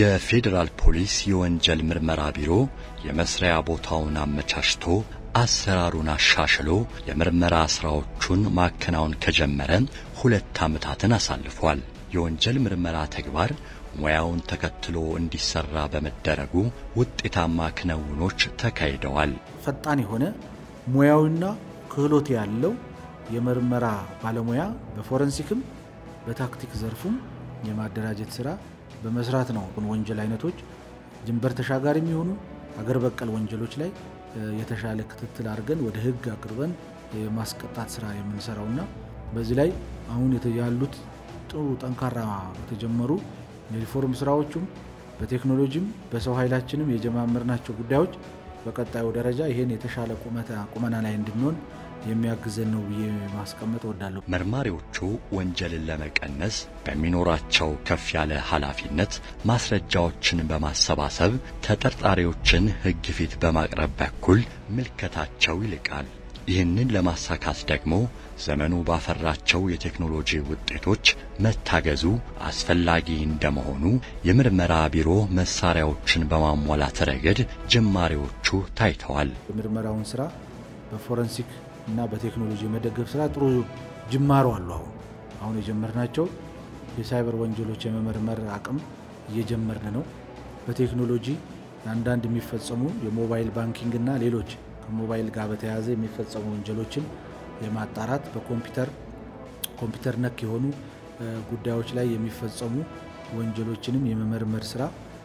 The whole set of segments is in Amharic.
የፌዴራል ፖሊስ የወንጀል ምርመራ ቢሮ የመስሪያ ቦታውን አመቻችቶ አሰራሩን አሻሽሎ የምርመራ ስራዎቹን ማከናወን ከጀመረ ሁለት ዓመታትን አሳልፏል። የወንጀል ምርመራ ተግባር ሙያውን ተከትሎ እንዲሰራ በመደረጉ ውጤታማ ክንውኖች ተካሂደዋል። ፈጣን የሆነ ሙያዊና ክህሎት ያለው የምርመራ ባለሙያ በፎረንሲክም በታክቲክ ዘርፉም የማደራጀት ስራ በመስራት ነው። ወንጀል አይነቶች ድንበር ተሻጋሪ የሚሆኑ አገር በቀል ወንጀሎች ላይ የተሻለ ክትትል አድርገን ወደ ሕግ አቅርበን የማስቀጣት ስራ የምንሰራውና በዚህ ላይ አሁን ያሉት ጥሩ ጠንካራ የተጀመሩ የሪፎርም ስራዎቹም በቴክኖሎጂም በሰው ኃይላችንም የጀማመርናቸው ጉዳዮች በቀጣዩ ደረጃ ይህን የተሻለ ቁመና ላይ እንድንሆን የሚያግዘን ነው ብዬ ማስቀመጥ እወዳለሁ። መርማሪዎቹ ወንጀልን ለመቀነስ በሚኖራቸው ከፍ ያለ ኃላፊነት ማስረጃዎችን በማሰባሰብ ተጠርጣሪዎችን ሕግ ፊት በማቅረብ በኩል ምልከታቸው ይልቃል። ይህንን ለማሳካት ደግሞ ዘመኑ ባፈራቸው የቴክኖሎጂ ውጤቶች መታገዙ አስፈላጊ እንደመሆኑ የምርመራ ቢሮ መሳሪያዎችን በማሟላት ረገድ ጅማሬዎቹ ታይተዋል። የምርመራውን ስራ በፎረንሲክ እና በቴክኖሎጂ የመደገፍ ስራ ጥሩ ጅማሮ አሉ። አሁን አሁን የጀመርናቸው የሳይበር ወንጀሎች የመመርመር አቅም እየጀመርን ነው። በቴክኖሎጂ አንዳንድ የሚፈጸሙ የሞባይል ባንኪንግ እና ሌሎች ከሞባይል ጋር በተያያዘ የሚፈጸሙ ወንጀሎችን የማጣራት በኮምፒውተር ኮምፒውተር ነክ የሆኑ ጉዳዮች ላይ የሚፈጸሙ ወንጀሎችንም የመመርመር ስራ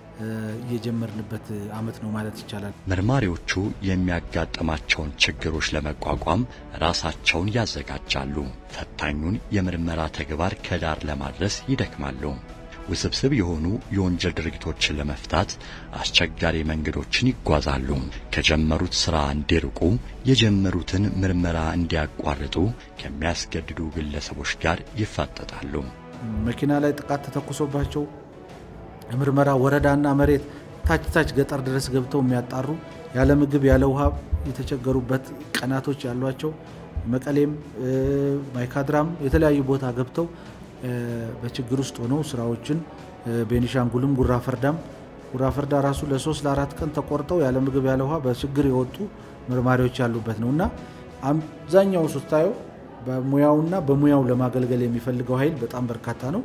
እየጀመርንበት ዓመት ነው ማለት ይቻላል። መርማሪዎቹ የሚያጋጥማቸውን ችግሮች ለመቋቋም ራሳቸውን ያዘጋጃሉ። ፈታኙን የምርመራ ተግባር ከዳር ለማድረስ ይደክማሉ። ውስብስብ የሆኑ የወንጀል ድርጊቶችን ለመፍታት አስቸጋሪ መንገዶችን ይጓዛሉ። ከጀመሩት ሥራ እንዲርቁ፣ የጀመሩትን ምርመራ እንዲያቋርጡ ከሚያስገድዱ ግለሰቦች ጋር ይፋጠጣሉ። መኪና ላይ ጥቃት ተተኩሶባቸው የምርመራ ወረዳና መሬት ታች ታች ገጠር ድረስ ገብተው የሚያጣሩ ያለ ምግብ ያለ ውሃ የተቸገሩበት ቀናቶች ያሏቸው መቀሌም ማይካድራም የተለያዩ ቦታ ገብተው በችግር ውስጥ ሆነው ስራዎችን ቤኒሻንጉልም ጉራ ፈርዳም ጉራ ፈርዳ ራሱ ለሶስት ለአራት ቀን ተቆርጠው ያለ ምግብ ያለ ውሃ በችግር የወጡ መርማሪዎች ያሉበት ነው እና አብዛኛው ስታየው በሙያውና በሙያው ለማገልገል የሚፈልገው ኃይል በጣም በርካታ ነው።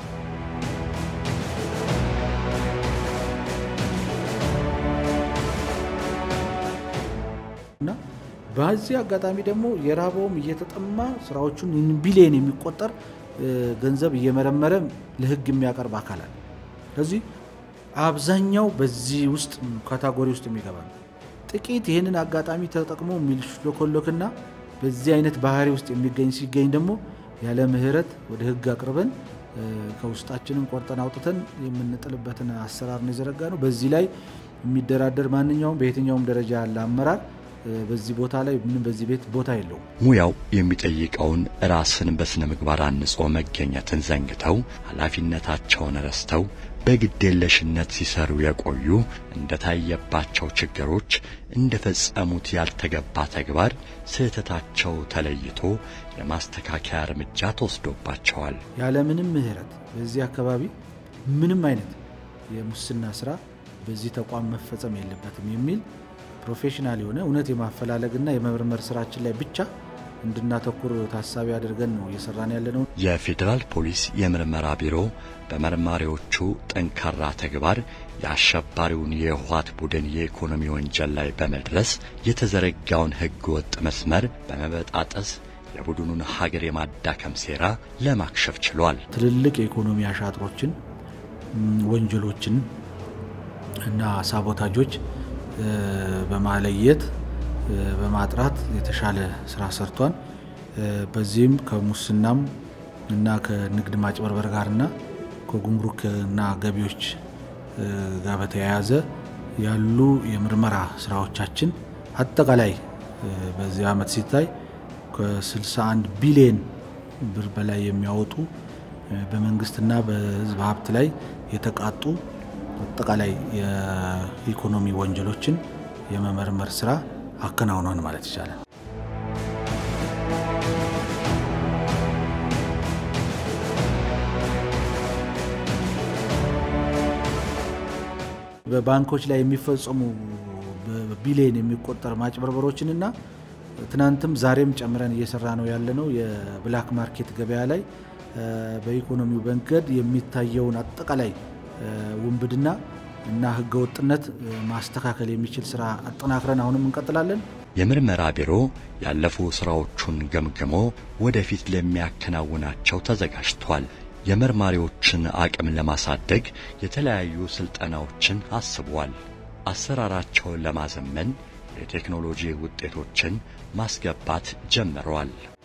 እና በዚህ አጋጣሚ ደግሞ የራበውም እየተጠማ ስራዎቹን ቢሊየን የሚቆጠር ገንዘብ እየመረመረ ለሕግ የሚያቀርብ አካላል። ስለዚህ አብዛኛው በዚህ ውስጥ ካታጎሪ ውስጥ የሚገባ ነው። ጥቂት ይህንን አጋጣሚ ተጠቅሞ የሚልሽሎኮሎክና በዚህ አይነት ባህሪ ውስጥ የሚገኝ ሲገኝ ደግሞ ያለ ምሕረት ወደ ሕግ አቅርበን ከውስጣችንን ቆርጠን አውጥተን የምንጥልበትን አሰራር ነው የዘረጋ ነው። በዚህ ላይ የሚደራደር ማንኛውም በየትኛውም ደረጃ ያለ አመራር በዚህ ቦታ ላይ ምንም በዚህ ቤት ቦታ የለውም። ሙያው የሚጠይቀውን ራስን በስነ ምግባር አንጾ መገኘትን ዘንግተው ኃላፊነታቸውን ረስተው በግዴለሽነት ሲሰሩ የቆዩ እንደታየባቸው ችግሮች እንደፈጸሙት ያልተገባ ተግባር ስህተታቸው ተለይቶ የማስተካከያ እርምጃ ተወስዶባቸዋል። ያለምንም ምሕረት በዚህ አካባቢ ምንም አይነት የሙስና ስራ በዚህ ተቋም መፈጸም የለበትም የሚል ፕሮፌሽናል የሆነ እውነት የማፈላለግና የመመርመር ስራችን ላይ ብቻ እንድናተኩር ታሳቢ አድርገን ነው እየሰራን ያለ ነው። የፌዴራል ፖሊስ የምርመራ ቢሮ በመርማሪዎቹ ጠንካራ ተግባር የአሸባሪውን የህወሓት ቡድን የኢኮኖሚ ወንጀል ላይ በመድረስ የተዘረጋውን ህገ ወጥ መስመር በመበጣጠስ የቡድኑን ሀገር የማዳከም ሴራ ለማክሸፍ ችሏል። ትልልቅ የኢኮኖሚ አሻጥሮችን፣ ወንጀሎችን እና ሳቦታጆች በማለየት በማጥራት የተሻለ ስራ ሰርቷል። በዚህም ከሙስናም እና ከንግድ ማጭበርበር ጋርና ከጉምሩክና ገቢዎች ጋር በተያያዘ ያሉ የምርመራ ስራዎቻችን አጠቃላይ በዚህ ዓመት ሲታይ ከ61 ቢሊዮን ብር በላይ የሚያወጡ በመንግስትና በህዝብ ሀብት ላይ የተቃጡ አጠቃላይ የኢኮኖሚ ወንጀሎችን የመመርመር ስራ አከናውኗል ማለት ይቻላል። በባንኮች ላይ የሚፈጸሙ በቢሊየን የሚቆጠር ማጭበርበሮችንና ትናንትም ዛሬም ጨምረን እየሰራ ነው ያለነው የብላክ ማርኬት ገበያ ላይ በኢኮኖሚው መንገድ የሚታየውን አጠቃላይ ውንብድና እና ህገወጥነት ማስተካከል የሚችል ስራ አጠናክረን አሁንም እንቀጥላለን። የምርመራ ቢሮ ያለፉ ስራዎቹን ገምግሞ ወደፊት ለሚያከናውናቸው ተዘጋጅቷል። የመርማሪዎችን አቅም ለማሳደግ የተለያዩ ስልጠናዎችን አስቧል። አሰራራቸውን ለማዘመን የቴክኖሎጂ ውጤቶችን ማስገባት ጀምረዋል።